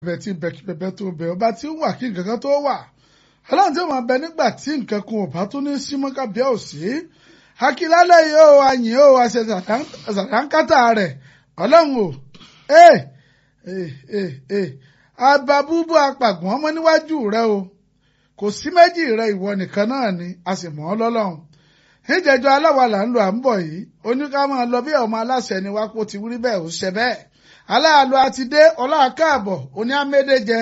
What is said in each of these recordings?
bẹ̀ tí bẹ̀ kí bẹ̀bẹ̀ tó bẹ̀ ọba tí ó wà kí nǹkan kan tó wà ọlọ́run tí ó máa bẹ nígbà tí nǹkan kan ò bá tún ní símọ́ kábíyà ò sí akílálẹ̀ yìí ó àyìn ó àṣẹ sàdánkátà rẹ̀ ọlọ́run ò ee ee ee ee ababúbú apàgbọ́n ọmọ níwájú rẹ o kò sí méjì rẹ ìwọ nìkan náà ni a sì mọ̀ ọ́ lọ́lọ́run níjẹjọ aláwa là ń lo à ń bọ̀ yìí oníkàmọ́ lọ bí ọmọ aláṣẹ ni wá kó ti wúrí bẹ́ẹ̀ ó ṣe bẹ́ẹ̀ aláàlú àti dé ọláàkáàbọ̀ oní amédèjẹ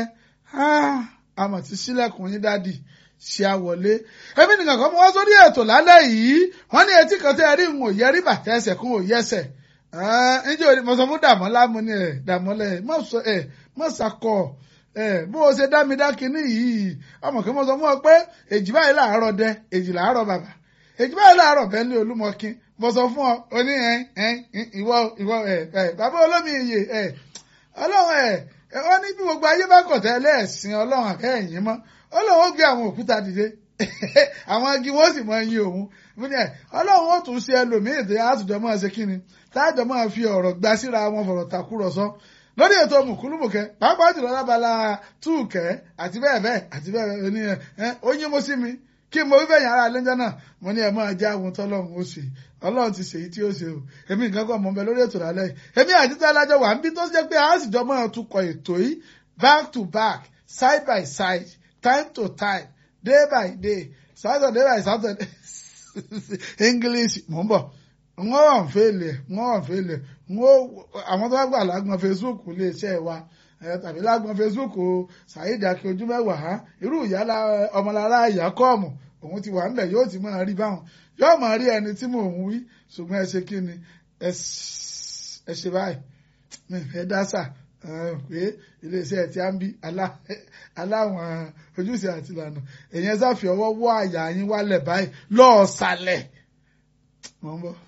àmọ̀ tí sílẹ̀kùn yín dádì ṣe àwọlé èmi nìkan kan mo wá sórí ètò lálẹ́ yìí wọ́n ní etí kan tẹ́ ẹ rí ń òye rí bàtẹ́ ẹsẹ̀ kún òye ẹsẹ̀ ǹjẹ́ òní mo sọ fún dàmọ́lá mo ní ẹ̀ dàmọ́lá ẹ̀ mọ̀ sọ ẹ̀ mọ̀ sàkọ̀ ẹ̀ bó o ṣe dá mi dá kinní yìí ọmọ kí mo sọ fún ọ pé èjì báyìí làárọ̀ dẹ èjì làárọ̀ bàbà èjì báyìí làárọ̀ bẹ́ẹ̀ ní olúmọkin mo sọ fún ọ o ní ẹ ẹ ìwọ ìwọ ẹ ẹ bàbá olómi iye ẹ ọlọ́run ẹ wọ́n ní bí gbogbo ayé bá kọ̀ tẹ́lẹ̀ ẹ̀sìn ọlọ́run àbẹ́ ẹ̀yìn mọ́ ọlọ́run ó gbé àwọn òkúta dìde àwọn igi wọn sì mọ ẹyin òun ọlọ́run ó tún ṣe ẹlòmíì tó àtúndọ̀ máa ṣe kíni táàjọ máa fi ọ̀rọ̀ gba síra wọn fọ̀rọ̀ takùrọ̀sọ lórí ètò mùkúlùmùkẹ́ pàápàá jùlọ lábala túùkẹ́ àti bẹ́ẹ̀ bẹ́ẹ̀ àti bẹ́ẹ̀ bẹ́ẹ̀ ní ẹ ó yín mo sí mi kí mo wíbẹ̀ yàrá lẹ́jọ́ náà mo ní ẹ máa já ohun tọ́lọ́run ó ṣe ọlọ́run ti ṣèyí tí ó ṣe o èmi nǹkan kan mọ̀ ń bẹ lórí ètò lálẹ́ yìí èmi àti tí alájọ wà ń bí tó ṣe pé a sì jọ máa tukọ̀ ètò yìí back to back side by side time to time day by day saturday by saturday english mò ń bọ̀ wọ́n wà ń fèlè wọ́n wà ń fèlè wọ́n àwọn tó bá gbà lágbọn facebook lè ṣe wa tàbí lágbọn facebook saheed akíojú mẹ́wàá irú ìyá ọmọlára ìyá kọ́ọ̀mù òun ti wà ńlẹ̀ yóò ti máa rí báwọn yóò máa rí ẹni tí mò ń wí ṣùgbọ́n ẹ ṣe kí ni ẹ ṣe báyìí mi fẹ́ dásà pé iléeṣẹ́ tí a ń bí aláwọn ojúṣe àti ìlànà èyàn sáfì ọwọ́ wọ́ àyà yín wálẹ̀ báyìí lọ́ọ̀sàlẹ̀ mọ̀ ń bọ̀.